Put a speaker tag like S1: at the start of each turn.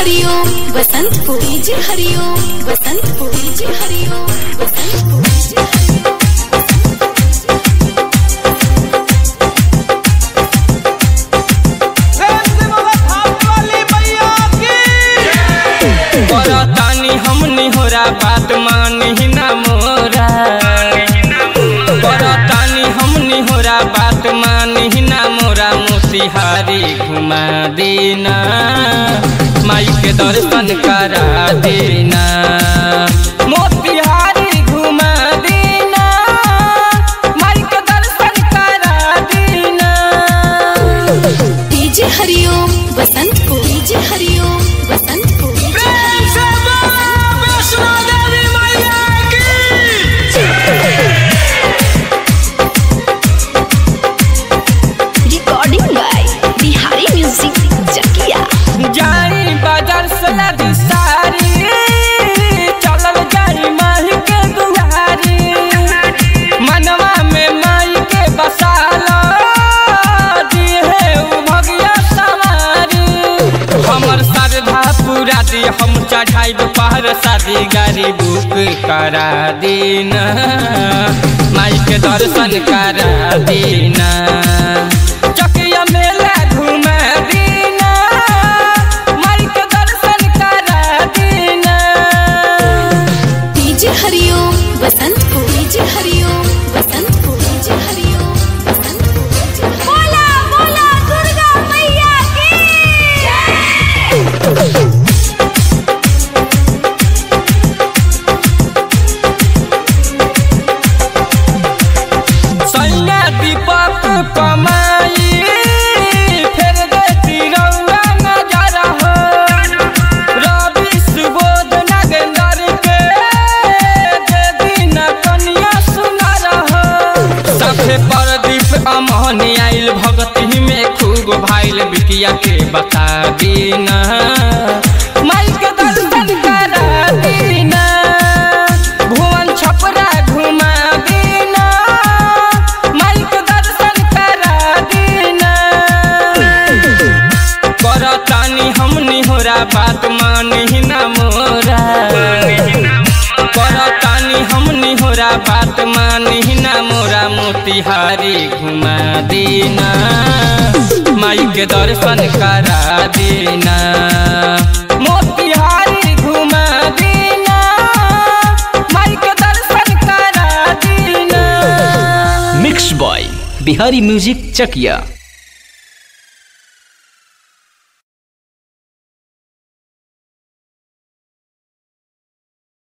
S1: हरिओम Basantpur DJ Hariom Basantpur DJ Hariom Basantpur DJ Hariom
S2: तानी हमनी होरा बात मानी ना मोरा तानी हमनी होरा बात मानी ना मोरा मोतिहारी घुमा देना माई के दर्शन करा देना मोतिहारी घुमा देना माई के दर्शन करा देना
S1: DJ Hariom Basantpur DJ Hariom Basantpur DJ recording by Bihari music Chakiya
S2: जाई बाजार से लदी सारी चलल जाई माही के दुआरी मनवा में माई के बसाला दी है उ भगिया सवारी हमर श्रद्धा पूरा दी हम चढ़ाई पहाड़ शादी गाड़ी बुक करा देना माई के दर्शन करा देना चकिया मेला घुमा देना माई के दर्शन करा देना
S1: DJ Hariom Basantpur DJ Hariom Basantpur DJ Hariom Basantpur DJ बोला बोला दुर्गा मैया की
S2: सैया दीपक कमाई फेर देती रौआ नजर हो रवि सुबोध नगेंदर के दे दिन कनिया सुनर हो सभे प्रदीप अमहनी आइल भगती में खूब भाइल बिटिया के बता दीना माई के दर्शन करा दीना भुवन छपरा घुमा दीना माई के दर्शन करा दीना करतानी हमनी होरा बात मानी ना मोरा करतानी हमनी होरा बात मानी ना मोरा मोतिहारी घुमा देना माई के दर्शन करा देना मोतिहारी घुमा देना माई के दर्शन करा देना
S3: mix by Bihari music Chakiya